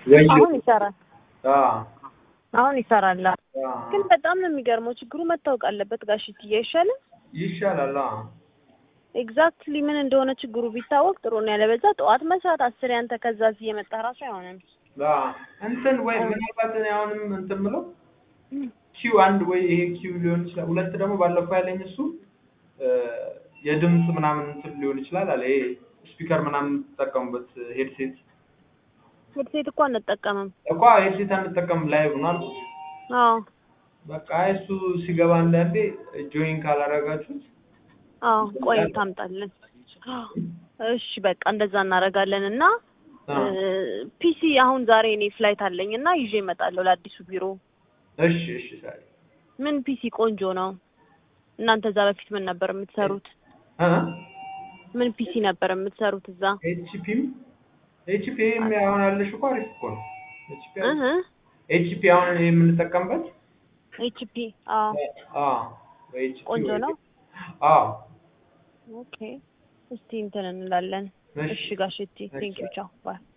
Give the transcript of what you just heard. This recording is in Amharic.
ወይ አሁን ይሰራል። አ አሁን ይሰራል። አ ግን በጣም ነው የሚገርመው። ችግሩ መታወቅ አለበት ጋሽትዬ አይሻልም? ይሻላል። አ ኤግዛክትሊ ምን እንደሆነ ችግሩ ቢታወቅ ጥሩ ነው። ያለበዛ ጠዋት መስራት አስር ያንተ ከዛ እዚህ የመጣ ራሱ አይሆንም። አ እንትን ወይ ምናልባት እኔ አሁንም እንትን ምለው ኪው አንድ ወይ ይሄ ኪው ሊሆን ይችላል። ሁለት ደግሞ ባለፈው ያለኝ እሱ እ የድምፅ ምናምን እንትን ሊሆን ይችላል አለ ይሄ ስፒከር ምናምን የምትጠቀሙበት ሄድሴት ሄድሴት እኮ አንጠቀምም። እኮ ሄድሴት አንጠቀምም ላይቭ ነው አልኩት። አዎ በቃ እሱ ሲገባ አንዳንዴ ጆይን ካላረጋችሁት አዎ፣ ቆይ ታምጣለን። እሺ በቃ እንደዛ እናደርጋለን እና አ ፒሲ አሁን ዛሬ እኔ ፍላይት አለኝ እና ይዤ እመጣለሁ ለአዲሱ ቢሮ። እሺ እሺ ሳይ ምን ፒሲ ቆንጆ ነው? እናንተ እዛ በፊት ምን ነበር የምትሰሩት? አ ምን ፒሲ ነበር የምትሰሩት እዛ? ኤችፒም ኤችፒም አሁን ያለሽ እኮ አሪፍ እኮ ነው። ኤችፒ እህ ኤችፒ አሁን እኔ የምንጠቀምበት ኤችፒ አዎ፣ አ ኤችፒ ቆንጆ ነው። አዎ ኦኬ እስቲ እንትን እንላለን። እሺ እሺ ጋሽቲ ቴንክ ዩ ቻው ባይ